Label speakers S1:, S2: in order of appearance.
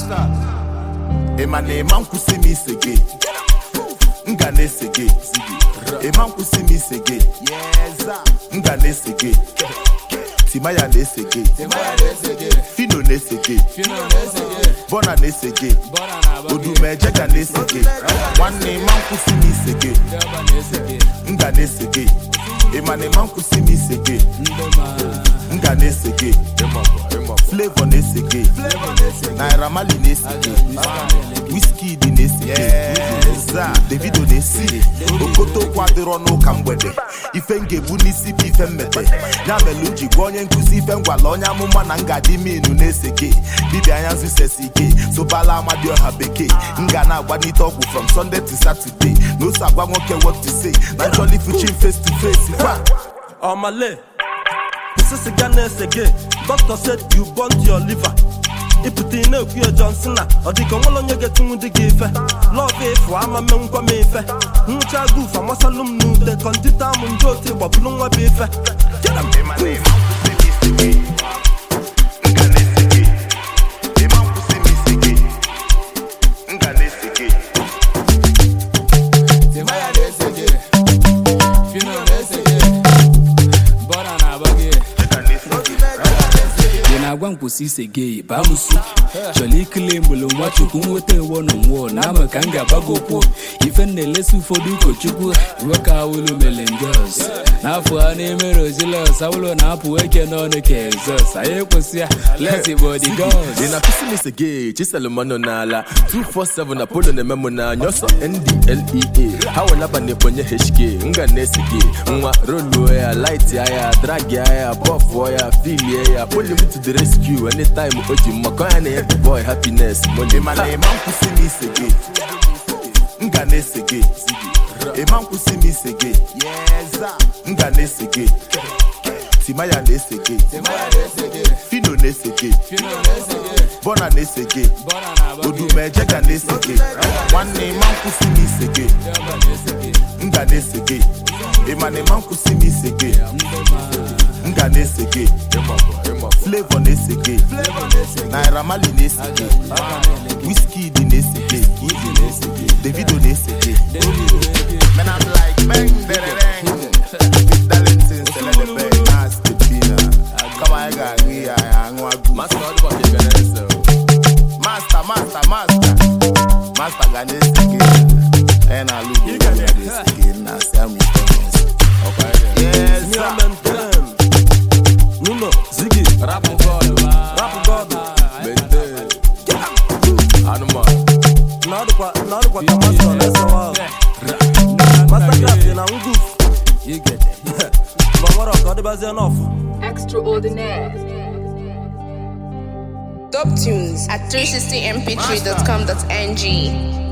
S1: ịma na ịma nkwụsị m ise gị m ga na-ese gị ịma nkwụsị m ise gị m ga na-ese gị timaya na-ese gị fino na-ese gị bọna na-ese gị odumeje ga na-ese gị nwanne ịma nkwụsị m ise gị m ga na-ese gị ịma na ịma nkwụsị m ise gị m ga na-ese gị flavor na-ese gị naira mali na-ese gị wizkid na-ese gị za davido na-esi gị okotokwu adịrọ n'ụka mgbede ife m ga-ebu n'isi bụ ife mmete ya mere m ji gwa onye nkụzi ife ngwala onye amụma na ngadi minu na-ese gị dibịa anya zụsesi ike sobala amadioha bekee m ga na-agbanite ọgwụ from sunday to saturday na ose agwa nwoke what to say na jolly fuchin face to face kwa
S2: Omale, this is Ghana again. Doctor said you burnt your liver. ịpụta ị na-ekwu ya Johnson na ọ dịka onwere onye ga-etinwu dị gị ife lọv efu ama menkwa m ife nwụcha guf amasalụ m n'ute kọndita m ndị otu gbapụrụ nwa bụ ife Get 'em.
S3: Timaya na-ese gị Fino na-ese gị Bọna na-agba gị ị na-agwa m kwụsị ise gị baa m su chọrọ ikele mgbele nwa chukwu nweta ewo na nwụọ na ama ka m ga-agbago okwu ife m na-elesi ụfọdụ ụkọchukwu iwe ka awụlụ mere njọs n'afọ a na-emere ojilọs awụlụ na-apụ eke n'ọnụ ka egzọs anyị ekwesị ya lesi bọdi gọs
S4: ị na-akụsi m ise gị chiselụmanụ n'ala 247 na polo na-eme m n'anya ọsọ ndlea ha welaba na ebonye hk nga na-ese gị nwa roluo ya light ya drag ya bọfụọ ya filie ya poli m to the rescue anytime o ji mmakọ ya na ya the boy happiness money
S1: ịma na ịma nkwụsị m ise gị m ga na-ese gị ịma nkwụsị m ise gị m ga na-ese gị timaya na-ese gị fino na-ese gị bọna na-ese gị odumeje ga na-ese gị nwanne ịma nkwụsị m ise gị m ga na-ese gị ịma na ịma nkwụsị m ise gị m ga na-ese gị flavor na-ese gị naira mali na-ese gị wizkid na-ese gị davido na-ese gị Man, I'm like, bang, derereng. Darlington, Celebebe, Nasty Pina. Come on, I got me, I am a good
S4: Master ọdụbọ ka ị ga na-ese o.
S1: Master, master, master. Master ga na-ese gị. And I look at you, na-ese gị. Na Sam Thomas. Yes,
S2: Me
S1: sir.
S2: and them, them. Nuno, Ziggy,
S4: rapụ bọọlụ
S2: Rap God.
S4: mente anụmanụ
S2: Na ọ dịkwa na ọ dịkwa ka Master na-esewa. Mastercraft dị na nguf. Ma nwere ọka ọ dịbazie n'ọfụ.
S5: Extraordinaire.
S6: Top tunes at 360mp3.com.ng.